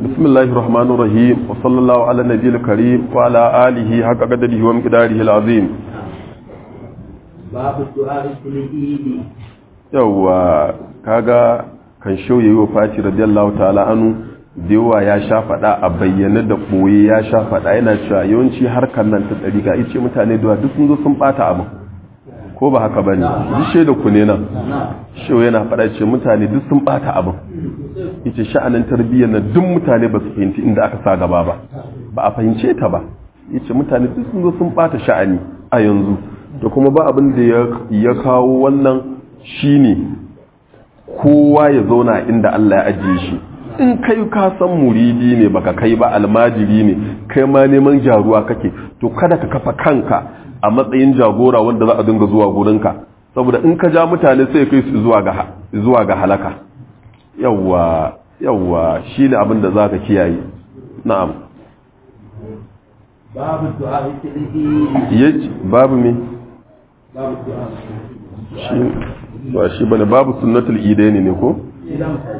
بسم الله الرحمن الرحيم وصلى الله على النبي الكريم وعلى آله حق قدره ومقداره العظيم باب الدعاء في العيد yawa kaga kan shau yayi wa Fati radiyallahu ta'ala anu dewa ya sha fada a bayyane da boye ya sha fada yana cewa yawanci harkar nan ta dariga ice mutane da duk sun zo sun bata abu ko ba haka bane duk shaida ku ne nan shau yana fada ce mutane duk sun bata abu ita sha'anin tarbiyyar na duk mutane ba su fahimci inda aka sa gaba ba ba a fahimce ta ba yace mutane duk sun zo sun bata sha'ani a yanzu da kuma ba abin da ya kawo wannan shine kowa ya zauna inda Allah ya ajiye shi in kai ka san muridi ne baka kai ba almajiri ne kai ma neman jaruwa kake to kada ka kafa kanka a matsayin jagora wanda za a dinga zuwa gurinka saboda in ka ja mutane sai kai su zuwa ga zuwa ga halaka yawwa yawwa shine abin da zaka kiyaye na'am باب الدعاء في العيد yace babu me باب الدعاء shi ba shi bane babu sunnatul idaini ne ko إذا متاش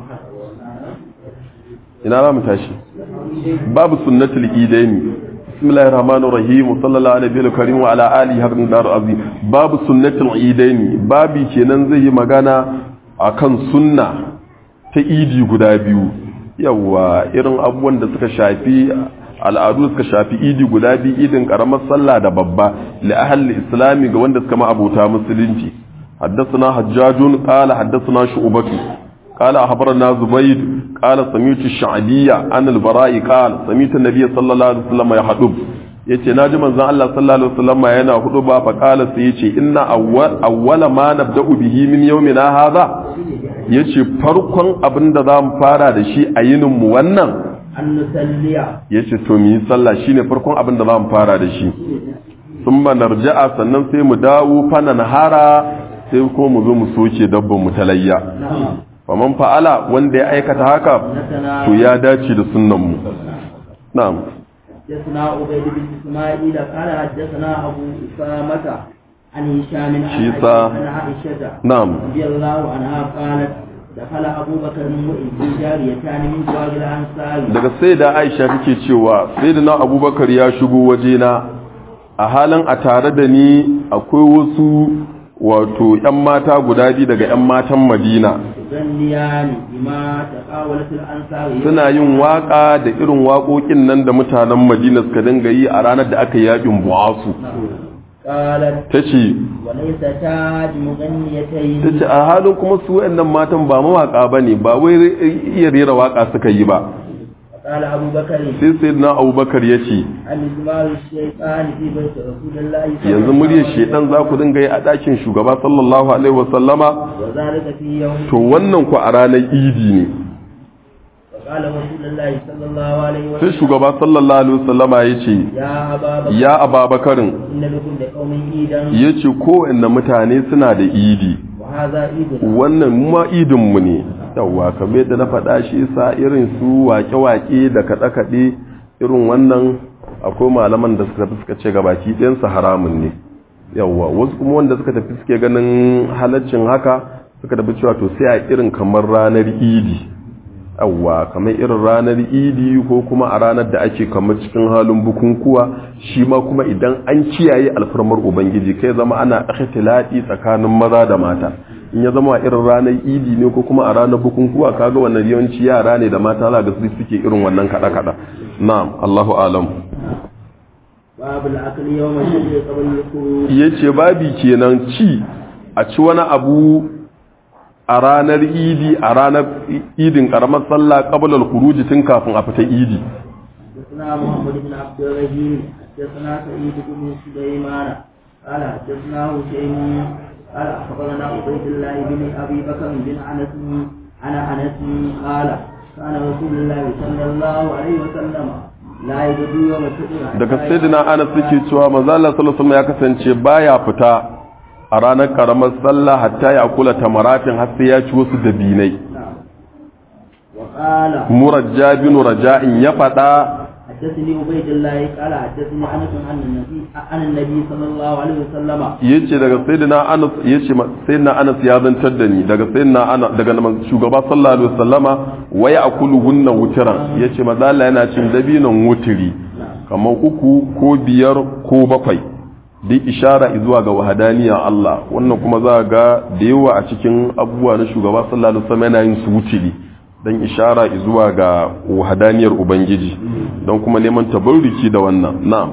ina za mu tashi babu sunnatul idaini bismillahir rahmanir rahim sallallahu alaihi wa karim wa ala alihi haqqan dar azim babu sunnatul idaini babi kenan zai yi magana akan sunna ta idi guda biyu yawa irin abubuwan da suka shafi al'adu suka shafi idi guda biyu idin karamar sallah da babba li ahli islami ga wanda suka ma abota musulunci حدثنا حجاج قال حدثنا شعبة قال أخبرنا زبيد قال سميت الشعبية عن البراء قال سميت النبي صلى الله عليه وسلم يحدب yace na ji manzon Allah sallallahu alaihi wasallam yana hudu ba fa kala sai yace inna awwal awwala ma nabda'u bihi min yawmina hadha yace farkon abin da zamu fara da shi a yinin mu wannan أن نسلي yace to mu yi sallah shine farkon abin da zamu fara da shi thumma narja'a sannan sai mu dawo fa nahara sai ko mu zo mu soke dabban mu talayya نعم faman fa'ala wanda ya aikata haka to ya dace da sunnan mu na'am حدثنا عبيد بن اسماعيل قال حدثنا ابو اسامه عن هشام عن شيسا. عائشة- عن عائشه na'am رضي الله عنها قالت دخل ابو بكر وابن جاريتان من جوار الانصار daga sai da aisha take cewa sai da na abubakar ya shigo wajena a halin a tare da ni akwai wasu wato 'yan mata guda biyu daga 'yan matan madina يغنيان بما تقاولت الانصار suna yin waka da irin waƙoƙin nan da mutanen madina suka dinga yi a ranar da aka yi yakin buwasu قالت ta ce وليستا بمغنيتين ta ce a halin kuma su wayannan matan ba mawaka ba ne ba wai iya rera waka suka yi ba قال ابو بكر sai sai na abubakar ya ce المزمار الشيطان في بيت رسول الله صلى yanzu الله muryar عليه shedan za ku dinga yi a ɗakin shugaba sallallahu alaihi wasallama وذلك في يوم to wannan ku a ranar idi ne وقال رسول الله صلى الله عليه sai وسلم shugaba sallallahu alaihi wasallama ya ce يا أبا بكر ya ababakarin إن لكم لقوم عيدا ya ce kowanne mutane suna da idi وهذا عيدنا wannan mu ma idinmu ne yawwa kamar yadda na faɗa shi sa irin su wake-wake da kaɗe-kaɗe irin wannan akwai malaman da suka tafi suka ce gabaki ɗayansu haramun ne yawwa wasu kuma wanda suka tafi suke ganin halaccin haka suka tafi cewa to sai a irin kamar ranar idi yawwa kamar irin ranar idi ko kuma a ranar da ake kamar cikin halin bukunkuwa shi ma kuma idan an kiyaye alfarmar ubangiji kai zama ana ikhtilati tsakanin maza da mata in ya zama a irin ranar idi ne ko kuma a ranar bukunkuwa kaga wannan yawanci yara ne da mata za ga su suke irin wannan kada kada na'am Allahu alam باب الأكل يوم الشهر قبل الخروج yace babi kenan ci a ci wani abu a ranar idi a ranar idin karamar sallah qabla al-khuruj tun kafin a fita idi حدثنا محمد بن عبد الرحيم حدثنا سعيد بن سليمان قال حدثنا هشيم قال أخبرنا عبيد الله بن أبي بكر بن أنس عن أنس قال كان رسول الله صلى الله عليه وسلم لا يجد يوم الفطر daga sayyidina Anas yake cewa manzo Allah sallallahu alaihi wasallam ya kasance baya fita a ranar karamar sallah hatta ya kula tamaratin har sai ya ci wasu dabinai وقال murajja bin raja'in ya fada حدثني عبيد الله قال حدثني انس عن النبي عن النبي صلى الله عليه وسلم yace daga sayyidina Anas yace sayyidina Anas ya zantar da ni daga sayyidina Anas daga shugaba sallallahu alaihi wasallama wa ya'kulu hunna wutran yace maza Allah yana cin dabinon wutiri kamar uku ko biyar ko bakwai duk ishara zuwa ga wahadaniya Allah wannan kuma za ga da yawa a cikin abubuwa na shugaba sallallahu alaihi wasallam yana yin su wutiri dan ishara zuwa ga wahadaniyar ubangiji don kuma neman tabarruki da wannan na'am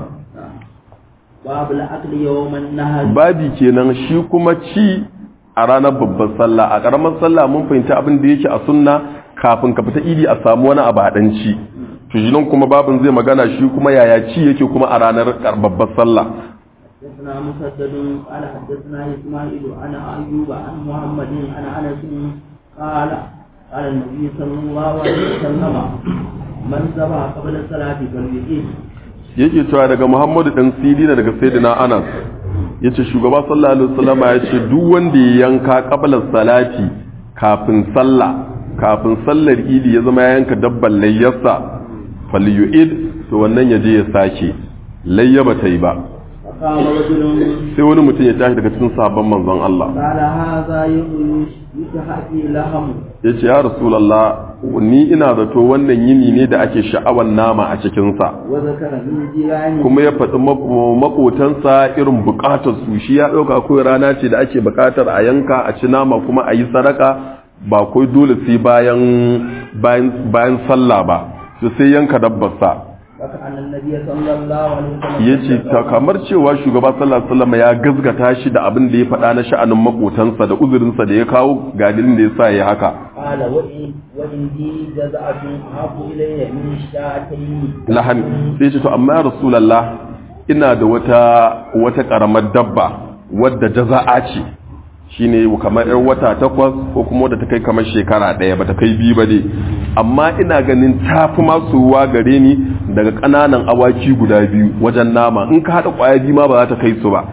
babu la'akli yawman nahar babi kenan shi kuma ci a ranar babbar sallah a karamar sallah mun fahimta abin da yake a sunna kafin ka fita idi a samu wani abu haɗan ci to shi nan kuma babin zai magana shi kuma yaya ci yake kuma a ranar babbar sallah حدثنا مسدد قال حدثنا اسماعيل عن ايوب عن محمد عن انس قال قال النبي صلى الله عليه وسلم من ذبح قبل الصلاه فليقيم yake cewa daga Muhammadu dan Sirina daga Sayyidina Anas yace shugaba sallallahu alaihi wasallam ya ce duk wanda ya yanka qabla salati kafin sallah kafin sallar idi ya zama ya yanka dabban layyarsa falyu'id to wannan yaje ya sake layya ba ta yi ba فقام رجل sai wani mutum ya tashi daga cikin sabon manzon Allah قال هذا يوم يتحقي لهم ya ce ya rasulallah ni ina zato wannan yini ne da ake sha'awar nama a cikinsa وذكر من جيرانه kuma ya faɗi mako- makotansa irin buƙatar su shi ya ɗauka kawai rana ce da ake buƙatar a yanka a ci nama kuma a yi sadaka ba kai dole sai bayan bayan bayan sallah ba to sai yanka dabbarsa فكأن النبي صلى الله عليه وسلم ya ce ta kamar cewa shugaba sallallahu alaihi wasallam ya gazgata shi da abin da ya faɗa na sha'anin makotansa da uzurinsa da ya kawo gadilin da ya sa ya haka قال وإن وإني جزعة أحب إلي من شاتين lahami sai ce to amma ya rasulallah ina da wata wata karamar dabba wadda jaza'a ce shine kamar yar wata takwas ko kuma wadda ta kai kamar shekara ɗaya ba ta kai biyu ba dai amma ina ganin ta fi masuwa gare ni daga ƙananan awaki guda biyu wajen nama in ka haɗa ƙwaya biyu ma ba za ta kai su ba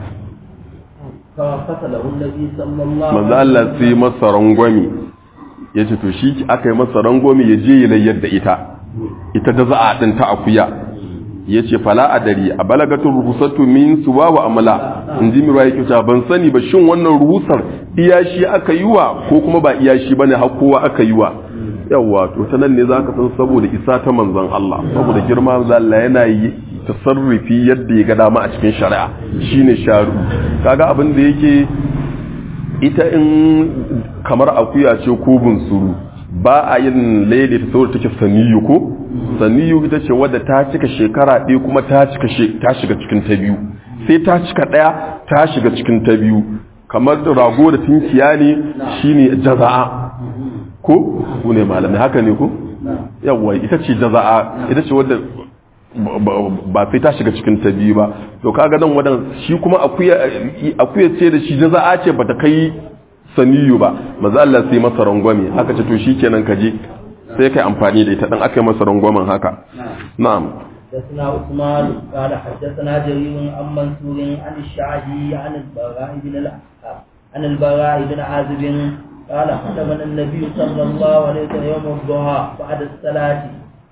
فقتله النبي صلى الله manzo Allah sai masa rangwami ya ce to shi aka yi masa rangwami ya je ya layyar da ita ita da za'a din ta akuya ya ce fala adari a balagatun ruhusatu min suwa wa amala in ji mira yake cewa ban sani ba shin wannan ruhusar iyashi aka yi wa ko kuma ba iyashi bane har kowa aka yi wa yawa to ta nan ne zaka san saboda isa ta manzon Allah saboda girma Allah yana yi tasarrufi yadda ya ga dama a cikin shari'a shine sharu kaga abin da yake ita in kamar akuya ce ko bunsuru ba a yin laili ta saboda take saniyu ko saniyu ita ce wadda ta cika shekara ɗaya kuma ta cika ta shiga cikin ta biyu sai ta cika ɗaya ta shiga cikin ta biyu kamar da rago da tinkiya ne shine jaza'a ko ku ne malamai haka ne ko yawwa ita ce jaza'a ita ce wadda ba sai ta shiga cikin ta biyu ba to kaga nan wadan shi kuma akuya akuya ce da shi jaza'a ce bata kai saniyu ba maza Allah sai masa rangwame haka ce to shikenan ka je sai kai amfani da ita dan aka yi masa rangwamen haka na'am حدثنا عثمان قال حدثنا جرير عن منصور عن الشعبي عن البراء بن الأحقاب عن البراء بن عازب قال خطبنا النبي صلى الله عليه وسلم يوم الضحى بعد الصلاة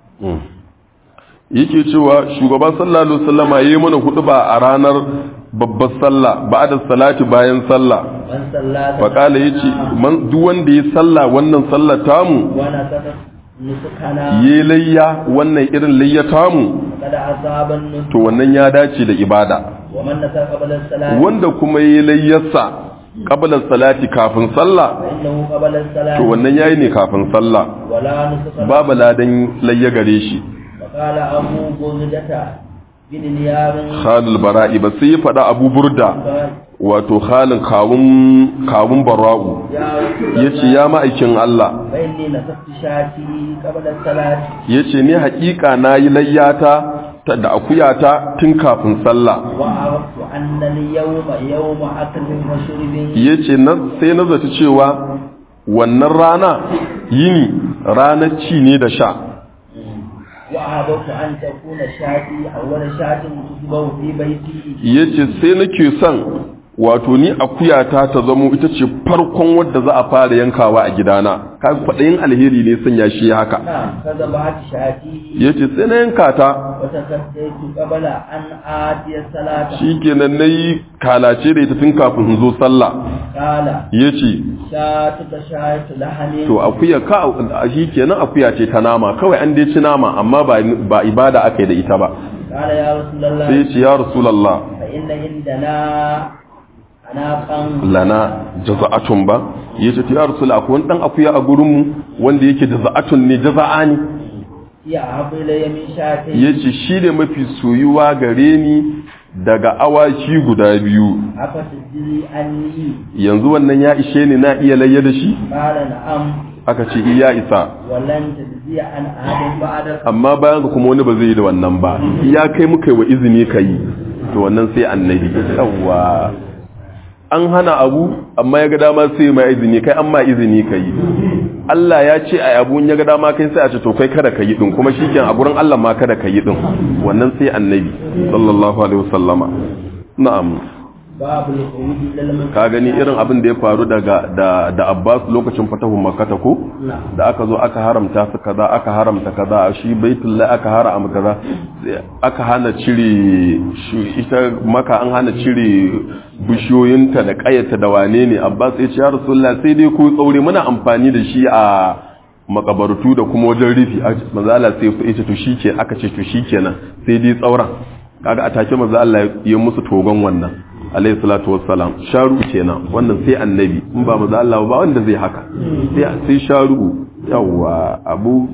yake cewa shugaban sallallahu alaihi wasallam yayi mana hutuba a ranar babbar sallah ba'da salati bayan sallah من صلى fa kala yace man duk wanda ya sallah wannan sallar tamu ونسك نسكنا yi layya wannan irin layya tamu قد أصاب النسك to wannan ya dace da ibada ومن نسك قبل الصلاة wanda kuma yi layyarsa qabla salati kafin sallah فإنه قبل الصلاة to wannan yayi ne kafin sallah ولا نسك babu ladan layya gare shi وقال أبو بردة بن نيار khalil bara'i ba sai ya faɗa abu burda wato khalin kawun kawun bara'u يا رسول yace ya ma'aikin Allah فإني نسكت شاتي قبل الصلاة yace ni haƙiƙa nayi layyata ta da akuyata tun kafin sallah وعرفت أن اليوم يوم أكل وشرب yace na sai na zaci cewa wannan rana yini ranar ci ne da sha وأحببت أن تكون شاتي أول شاة تسبه في بيتي yace sai nake son wato ni akuyata ta zamo ita ce farkon wadda za a fara yankawa a gidana ka kwaɗayin alheri ne sanya shi haka نعم فذبحت شاتي ya ce sai na yanka ta وتكديت قبل أن آتي الصلاة shi kenan na yi kalace da ita tun kafin in zo sallah قال ya ce شاتك شات لحم to akuya ka shi kenan akuya ce ta nama kawai an dai ci nama amma ba ba ibada aka yi da ita ba قال يا رسول الله sai ya ce ya rasulullah فإن عندنا أناقا lana jaza'atun ba ya ce ya rasul akwai wani dan akuya a gurinmu wanda yake jaza'atun ne jaza'a ne هي أحب إلي من شاتين ya ce shi ne mafi soyuwa gare ni daga awaki guda biyu أفتجزي عني yanzu wannan ya ishe ni na iya layya da shi قال نعم aka ce iya isa ولن تجزي عن أحد بعدك amma bayan ka kuma wani ba zai yi da wannan ba ya kai muka yi wa izini ka yi to wannan sai annabi yawwa an hana abu amma ya ga dama sai ma izini kai an ma izini ka yi Allah ya ce a abu ya ga dama kai sai a ce to kai kada ka yi din kuma shikenan a gurin Allah ma kada ka yi din wannan sai annabi sallallahu alaihi wasallama na'am باب الخروج إلى المسجد ka gani irin abin da ya faru daga da da Abbas lokacin fatahun Makkah ko نعم da aka zo aka haramta su kaza aka haramta kaza a shi baitullahi aka haram kaza sai aka hana cire shi ita maka an hana cire bishiyoyinta da kayata da wane ne Abbas ya ce ya Rasulullah sai dai ku tsaure muna amfani da shi a makabartu da kuma wajen rufi manzo Allah sai ya ce to shike aka ce to shikenan sai dai tsauran kaga a take manzo Allah ya musu togon wannan alayhi salatu wassalam sharu kenan wannan sai annabi in ba manzo Allah ba wanda zai haka sai sai sharu yawa abu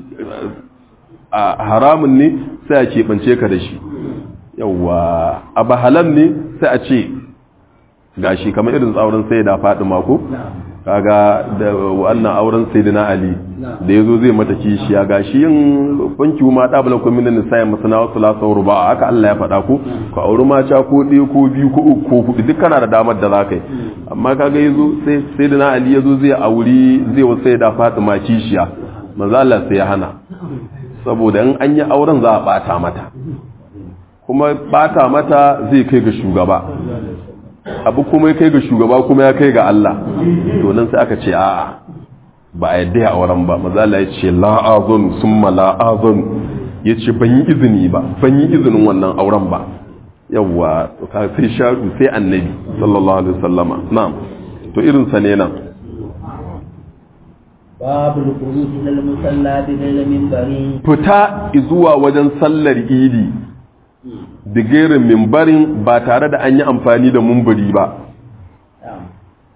a haramun ne sai a keɓance ka da shi yawa abu halal ne sai a ce gashi kamar irin tsauran sai da faɗi mako kaga da wannan auren sayyidina ali da yazo zai mata kishiya gashi yin fanki ma da bala kuma min sai masana wasu la sauru ba haka Allah ya faɗa ko ka auri mata ko ɗaya ko biyu ko uku ko hudu duk kana da damar da zaka yi amma kaga yazo sai sayyidina ali yazo zai auri zai wa sayyida fatima kishiya manzo Allah sai ya hana saboda in an yi auren za a bata mata kuma bata mata zai kai ga shugaba abu kuma ya kai ga shugaba kuma ya kai ga Allah to nan sai aka ce a'a ba a yadda ya auren ba maza Allah ya ce la'azun summa la'azun ya ce ban yi izini ba ban yi izinin wannan auren ba yawwa to ka sai sharu sai annabi sallallahu alaihi wasallama na'am to irin sa ne nan باب الخروج إلى المصلى بغير منبر fita zuwa wajen sallar idi da gerin mimbarin ba tare da an yi amfani da mumbari ba نعم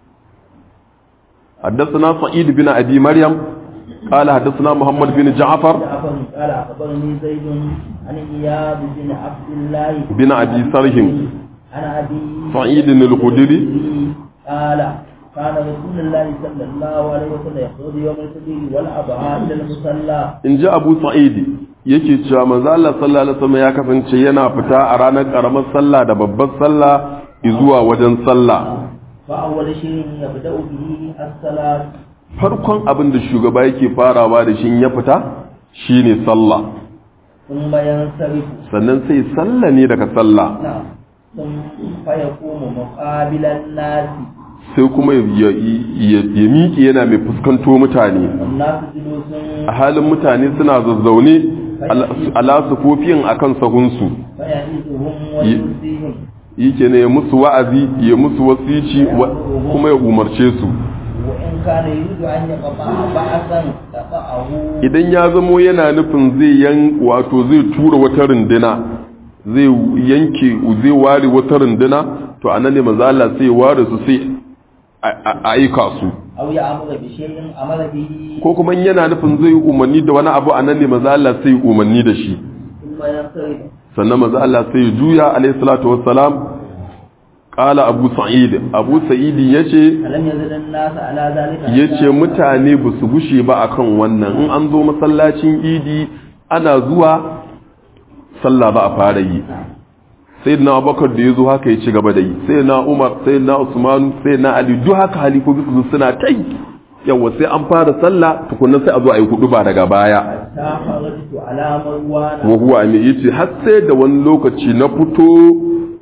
حدثنا سعيد بن أبي مريم قال حدثنا محمد بن جعفر جعفر قال أخبرني زيد عن إياد بن عبد الله بن أبي سرهم عن أبي سعيد الخدري قال كان رسول الله صلى الله عليه وسلم يخرج يوم الفجر والأضحى إلى المصلى in ji abu sa'idi yake cewa manzo Allah sallallahu alaihi wasallam ya kasance yana fita a ranar karamar sallah da babbar sallah zuwa wajen sallah فأول شيء يبدأ به الصلاة farkon abin da shugaba yake farawa da shi in ya fita shine sallah ثم ينصرف sannan sai sallah ne daga sallah نعم ثم فيقوم مقابل الناس sai kuma ya ya- ya miƙe yana mai fuskanto mutane والناس جلوس a halin mutane suna zazzaune ala- ala sufofin akan sahunsu فيعيدهم وينسيهم yake ne ya musu wa'azi ya musu wasici wa- kuma ya umarce su وإن كان يريد أن يقطع بعثا قطعه idan ya zamo yana nufin zai yan wato zai tura wata runduna zai yanke zai ware wata runduna to anan ne manzo Allah sai ya ware su sai a- a a aika su أو يأمر بشيء أمر به ko kuma in yana nufin zai yi umarni da wani abu anan ne manzo Allah sai ya umarni da shi ثم ينصرف sannan manzo Allah sai ya juya alayhi salatu wassalam qala abu sa'id abu sa'id yace ألم يزل الناس على ذلك ya ce mutane ba su gushe ba akan wannan in an zo masallacin idi ana zuwa sallah ba a fara yi sai na abubakar da ya zo haka ya ci gaba da yi sai na umar sai na usmanu sai na ali duk haka halifofi su suna ta yi yawa sai an fara sallah tukunan sai a zo a yi hudu ba daga baya حتى خرجت على مروان wa huwa mai yace har sai da wani lokaci na fito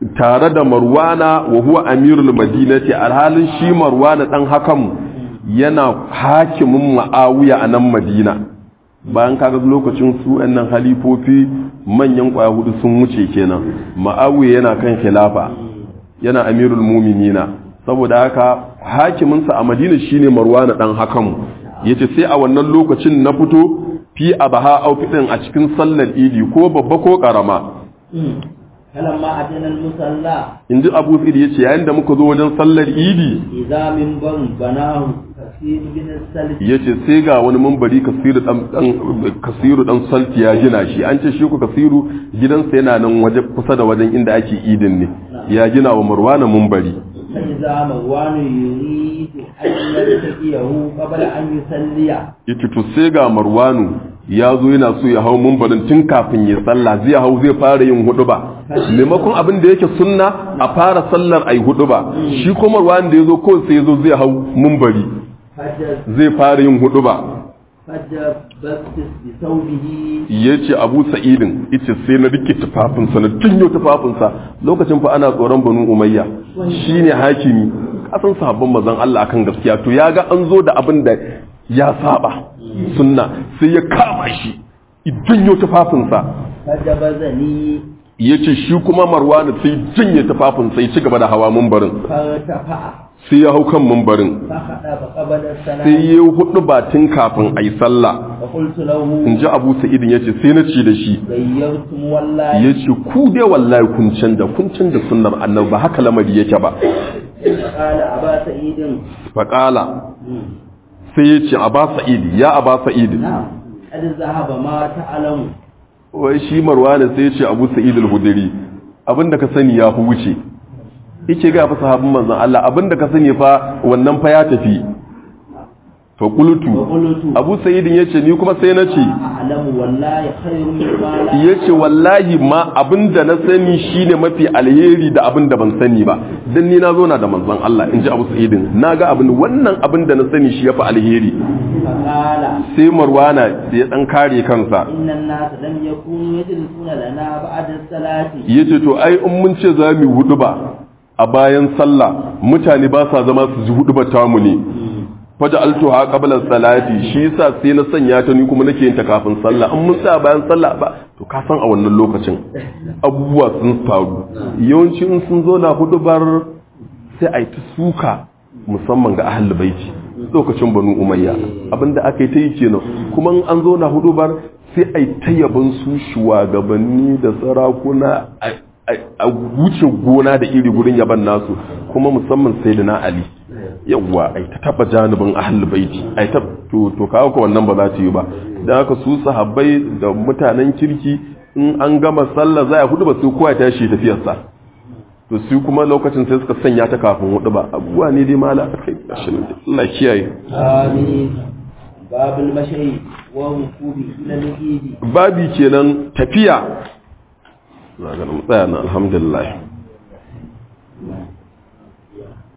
tare da marwana wa huwa amirul madinati alhalin shi marwana dan hakan yana hakimin ma'awiya a nan madina bayan kaga lokacin su nan halifofi manyan kwaya hudu sun wuce kenan ma'awiya yana kan khilafa yana amirul muminina saboda haka hakiminsa a madina shine marwana dan hakan yace sai a wannan lokacin na fito fi abaha au fitin a cikin sallar idi ko babba ko karama فلما أتينا المصلى in ji abu tsiri ya ce yayin da muka zo wajen sallar idi إذا من بن بناه كثير من السلف ya ce sai ga wani mambari kasiru dan dan- kasiru dan salti ya gina shi an ce shi ku kasiru gidansa yana nan waje kusa da wajen inda ake idin ne ya gina wa marwana mambari فإذا مروان يريد أن يلتقيه قبل أن يصلي yace to sai ga marwanu ya zo yana so ya hau mumbarin tun kafin ya sallah zai hau zai fara yin huduba maimakon abin da yake sunna a fara sallar ai huduba shi kuma marwanu da ya zo kawai sai ya zo zai hau mumbari فجر zai fara yin huduba فجبست بثوبه ya ce abu sa'idin ita sai na rike tufafinsa na janyo tufafinsa lokacin fa ana tsoron banu umayya shine hakimi kasan sahabban mazan Allah akan gaskiya to ya ga an zo da abin da ya saba sunna sai ya kama shi i janyo tufafinsa فجبزني ya ce shi kuma marwana sai janye tufafinsa ya ci gaba da hawa mumbarin فارتفع sai ya hau kan mumbarin فخطب قبل السلام sai ya yi hudu batun kafin a yi sallah فقلت له in ji abu sa'idin ya ce sai na ce da shi غيرتم والله ya ce ku dai wallahi kun canza kun canza sunnar annabi ba haka lamari yake ba قال أبا سعيد faƙala sai ya ce a ba sa'idi ya a ba sa'idi نعم قد ذهب ما تعلم wai shi marwana sai ya ce abu sa'id al-hudri abinda ka sani ya fi wuce yake ga fa sahabban manzon Allah abinda ka sani fa wannan fa ya tafi fa qultu وقلت abu sa'id yace ni kuma sai na ce أعلم والله خير مما لا ya ce wallahi ma abinda na sani shine mafi alheri da abinda ban sani ba dan ni na zo na da manzon Allah in ji Abu Sa'idin na ga abin wannan abinda na sani shi yafi alheri فقال sai Marwana sai ya dan kare kansa إن الناس لم يكونوا يجلسون لنا بعد الصلاة yace to ai in mun ce za mu hudu ba a bayan sallah mutane ba sa zama su ji hudu ba tamu ne faja altuha qabla salati shi yasa sai na sanya ta ni kuma nake yin ta kafin sallah in mun tsaya bayan sallah ba to ka san a wannan lokacin abubuwa sun faru yawanci in sun zo na hudubar sai a yi ta suka musamman ga ahal baiti lokacin banu umayya abinda aka yi ta yi kenan kuma in an zo na hudubar sai a yi ta yaban su shugabanni da sarakuna a- a- a wuce gona da iri gurin yaban nasu kuma musamman sai da na ali yawwa ai ta taba janibin ahlul baiti ai ta to to kawo ko wannan ba za ta yi ba dan haka su sahabbai da mutanen kirki in an gama sallah za a hudu ba su kowa ya tashi tafiyar sa to su kuma lokacin sai suka sanya ta kafin hudu ba abubuwa ne dai mala akai gashin Allah kiyaye آمين باب المشي والركوب إلى الإيد babi kenan tafiya za ga mu tsaya na alhamdulillah